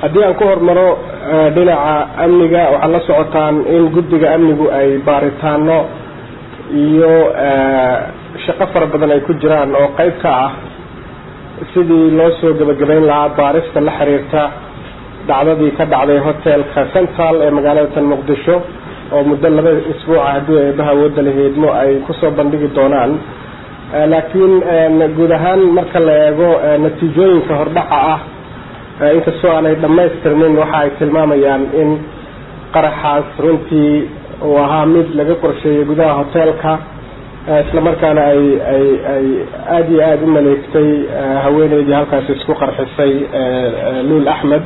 haddii aan ku hormaro dhinaca amniga waxaad la socotaan in guddiga amnigu ay baaritaano iyo shaqo fara badan ay ku jiraan oo qeyb ka ah sidii loo soo gebagabeyn lahaa baarista la xiriirta dhacdadii ka dhacday hotelka central ee magaalada tan muqdisho oo muddo laba isbuuca haddii eebaha awoodda la heedmo ay kusoo bandhigi doonaan laakiin guud ahaan marka la eego natiijooyinka hordhaca ah inkastoo aanay dhammaystirmin waxa ay tilmaamayaan in qaraxaas runtii uu ahaa mid laga qorsheeyay gudaha hotelka islamarkaana ay ay ay aada iyo aada u maleegtay haweeneydii halkaasi isku qarxisay luul axmed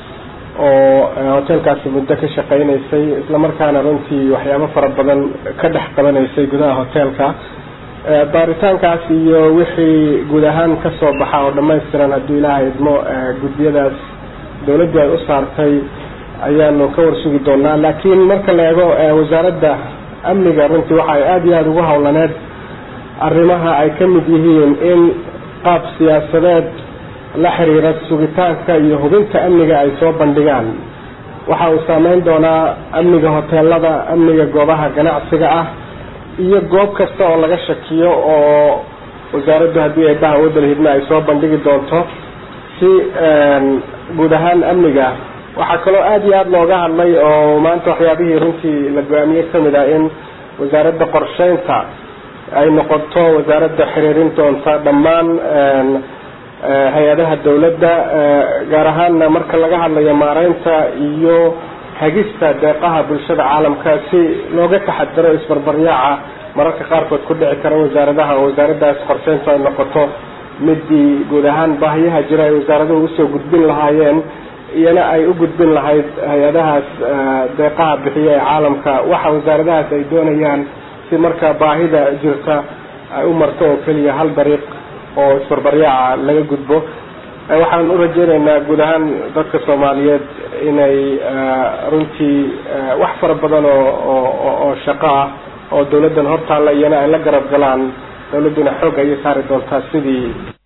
oo hotelkaasi muddo ka shaqeynaysay islamarkaana runtii waxyaabo fara badan ka dhex qabanaysay gudaha hotelka baaritaankaas iyo wixii guud ahaan kasoo baxa oo dhamaystiran hadduu ilaaha idmo guddiyadaas dawladdu ay u saartay ayaanu ka warsugi doonaa laakiin marka la eego wasaaradda amniga runtii waxa ay aada iyo aada ugu howlaneed arrimaha ay ka mid yihiin in qaab siyaasadeed la xiriira sugitaanka iyo hubinta amniga ay soo bandhigaan waxa uu saameyn doonaa amniga hoteelada amniga goobaha ganacsiga ah iyo goob kasta oo laga shakiyo oo wasaaraddu haddii eebaha awoodda lahidna ay soo bandhigi doonto si guud ahaan amniga waxaa kaloo aada iyo aada looga hadlay oo maanta waxyaabihii runtii la go-aamiye kamid ah in wasaaradda qorsheynta ay noqoto wasaaradda xiriirin doonta dhammaan hay-adaha dawladda gaar ahaanna marka laga hadlayo maareynta iyo hagista deeqaha bulshada caalamka si looga taxadaro isbarbaryaaca mararka qaarkood ku dhici kara wasaaradaha oo wasaaraddaas qorsheyntu ay noqoto midii guud ahaan baahiyaha jira ay wasaaraduhu usoo gudbin lahaayeen iyana ay u gudbin lahayd hay-adahaas deeqaha bixiya ee caalamka waxa wasaaradahaas ay doonayaan si marka baahida jirta ay u marto oo keliya hal dariiq oo isbarbaryaaca laga gudbo waxaan u rajeynaynaa guud ahaan dadka soomaaliyeed inay runtii wax fara badan oo oo oo shaqo ah oo dawladdan hortaalla iyana ay la garab galaan dawladduna xoog ayay saari doontaa sidii